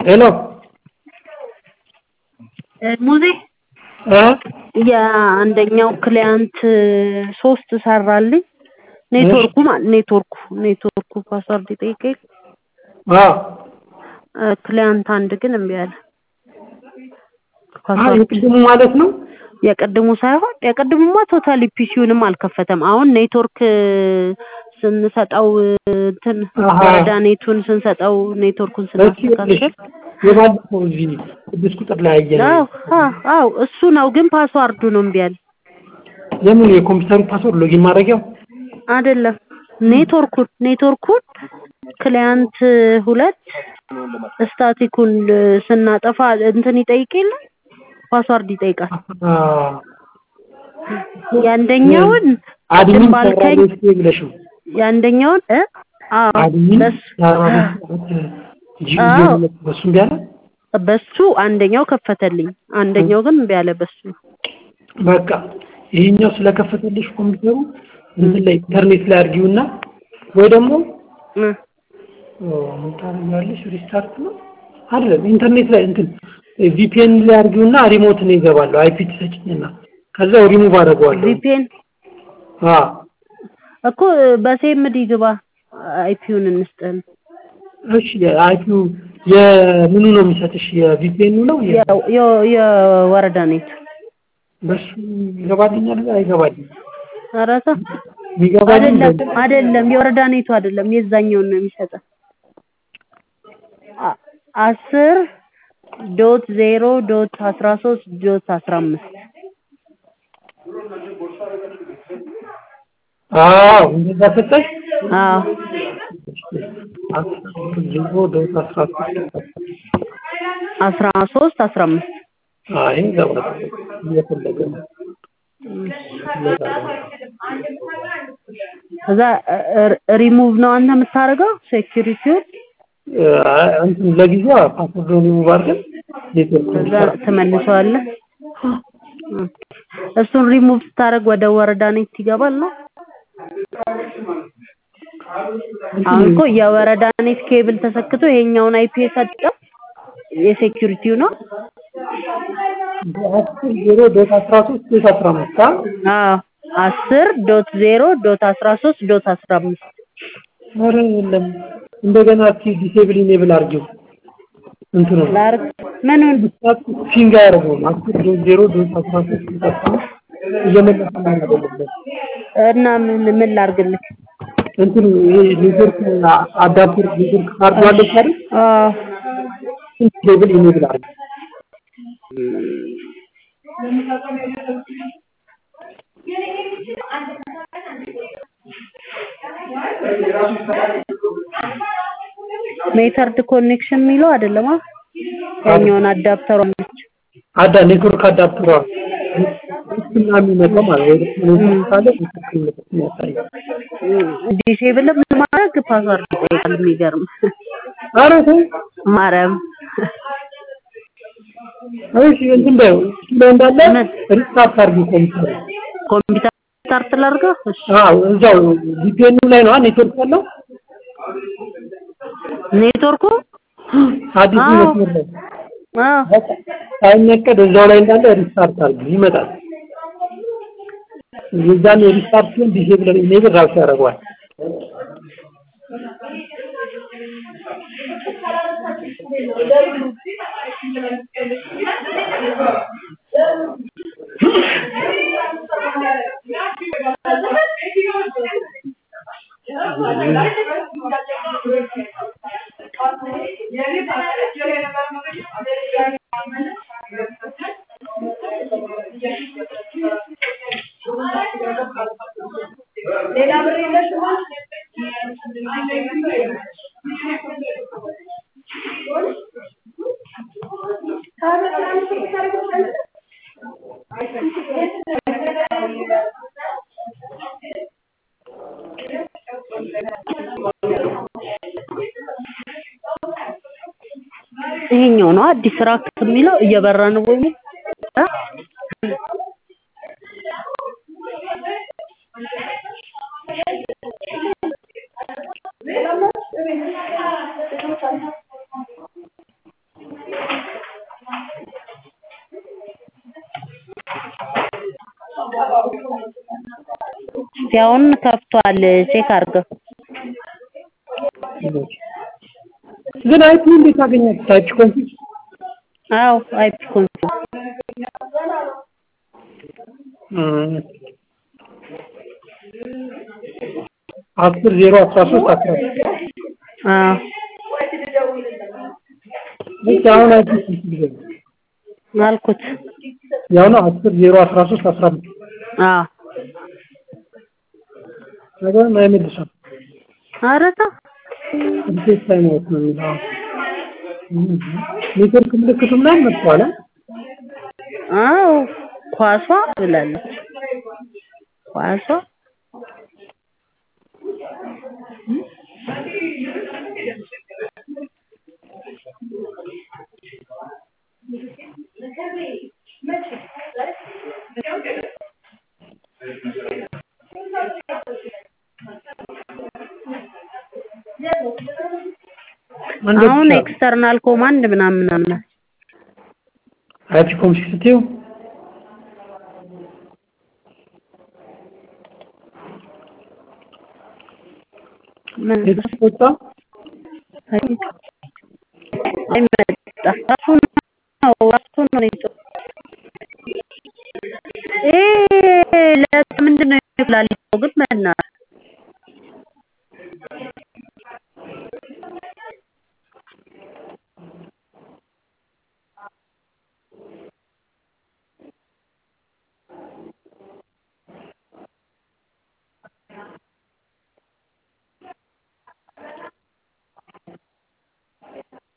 ሄሎ ሙዜ እ የአንደኛው ክሊያንት ሶስት ሰራልኝ። ኔትወርኩ ማለት ኔትወርኩ ኔትወርኩ ፓስዋርድ ይጠይቀኝ። አዎ ክሊያንት አንድ ግን እምቢ አለ። አይ ፓስዋርድ የቅድሙ ማለት ነው። የቅድሙ ሳይሆን የቅድሙማ ቶታሊ ፒሲውንም አልከፈተም። አሁን ኔትወርክ ስንሰጠው እንትን አሃ። ወረዳ ኔቱን ስንሰጠው ኔትወርኩን እሺ ይኸውልሽ ስናስተካክል የባለፈው እዚህ ስድስት ቁጥር ላይ ያየነው አዎ አዎ አዎ እሱ ነው ግን ፓስዋርዱ ነው እምቢ አለ። የምን የኮምፒውተሩ ፓስወርድ ሎጊን ማድረጊያው አይደለም ኔትወርኩን ኔትወርኩን ክሊያንት ሁለት ስታቲኩን ስናጠፋ እንትን ይጠይቅ የለ ፓስዋርድ ይጠይቃል። አ የአንደኛውን አድሚን ቅድም ባልከኝ ሰራቤት ብለሽው የአንደኛውን እ አዎ አድሚን በሱ ሰራቤት ጂኦ አዎ። በሱ እምቢ አለ። በሱ አንደኛው ከፈተልኝ፣ አንደኛው ግን እምቢ አለ በሱ በቃ ይሄኛው ስለከፈተልሽ ኮምፒውተሩ እንትን ላይ ኢንተርኔት ላይ አድርጊውና ወይ ደግሞ እ ኦ፣ ምን ታደርጊዋለሽ? ሪስታርት ነው አይደለም፣ ኢንተርኔት ላይ እንትን ቪፒኤን ላይ አድርጊውና ሪሞት ነው ይገባለሁ። አይፒ ትሰጭኝና ከዛው ሪሙቭ አደርገዋለሁ። ቪፒኤን አዎ እኮ በሴምዲ ግባ አይፒውን እንስጠን እሺ፣ የአይፒው የምኑ ነው የሚሰጥሽ? የቪፒኤኑ ነው የ- የ- የ- የወረዳ ኔት በሱ ይገባልኛል አይገባልኝ? ኧረ ተው ይገባልኝ አይደለም አይደለም የወረዳ ኔቱ አይደለም የዛኛውን ነው የሚሰጠን አ- አስር ዶት ዜሮ ዶት አስራ ሶስት ዶት አስራ አምስት አዎ እንደዛ ሰጠሽ። አዎ ዜሮ ዶት አስራ ሶስት አስራ ሶስት አስራ አምስት አይ ይገባል እየፈለገ ነው ከዛ ሪሙቭ ነው አንተ የምታደርገው ሴኪሪቲውን አይ፣ እንትን ለጊዜው ፓስወርድ ሪሙቭ አድርገን ኔትወርክ ከዛ ትመልሰዋለህ እሱን ሪሙቭ ስታደርግ ወደ ወረዳ ኔት ይገባል ነው አሁን እኮ የወረዳ ኔት ኬብል ተሰክቶ ይሄኛውን አይፒ የሰጠው የሴኪሪቲው ነው አስር ዜሮ ዶት አስራ ሶስት ዶት አስራ አምስት አ አዎ አስር ዶት ዜሮ ዶት አስራ ሶስት ዶት አስራ አምስት ኧረ የለም እንደገና እስኪ ዲሴብል ኢኔብል አድርጊው እንትኑ ላርግ ምኑን ፊንጋ ያደርገው አስር ዶት ዜሮ ዶት አስራ ሶስት ዶት አስራ አምስት እየመለሰ ነው አይደለም እና ምን ምን ላርግልህ እንትኑ ይሄ ኔትወርክ አዳፕተር ኔትወርክ ካርዱ አለች አይደል አዎ ዲሴብል ኢኔብል አድርጊው ሜተርድ ኮኔክሽን የሚለው አይደለም አ ያኛውን አዳፕተሩ አለች አዳ ኔትወርክ አዳፕተሯ እና የሚመጣው ማለት ወይ ደግሞ ኔትወርክ ካለ ኔትወርክ ምልክት የሚያሳየው ዲሴብል ማድረግ ፓስዋርድ ይጠይቃል የሚገርም ኧረ ተው ማርያም እሺ እንትን በይው እሱ ላይ እንዳለ ምን? ሪስታርት አድርጊው ኮምፒውተር ኮምፒውተር ስታርት ላድርገው እሺ አዎ እዛው ቪፒኤኑ ላይ ነው ኔትወርክ ያለው ኔትወርኩ አዲሱ አዎ። መስመር ላይ አዎ በቃ ሳይነቀድ እዛው ላይ እንዳለ ሪስታርት አድርጊው ይመጣል የዛን ሪስታርት ሲሆን ዲሴብል ኢኔብል ራሱ ያደርገዋል ይሄኛው ነው አዲስ ራክ የሚለው እየበራ ነው ወይ እ? እስቲ አሁን ከፍቷል ቼክ አድርገው ግን አይፒ እንዴት አገኛችሁ? ታይፕ ኮንፊግ አዎ አይፒ ኮንፊግ አስር ዜሮ አስራ ሶስት አስራ አዎ እሺ አሁን አይፒ ኮንፊግ ነው አልኩት ያው ነው አስር ዜሮ አስራ ሶስት አስራ አምስት አዎ ነገሩን አይመልስም ኧረ ተው ሪሴት ታይም አውት ነው የሚለው ኔትወርክ ምልክቱ ምናምን መጥቷል አዎ ኳሷ ብላለች ኳሷ አሁን ኤክስተርናል ኮማንድ ምናምን ምናምን አይፒ ኮንፊግ ስትይው ምን ኔትወርክ ወጣ አይመጣ ራሱ ነው ራሱ ነው ኔትወርክ ይሄ ለምንድን ነው ይላል ግን በእናትህ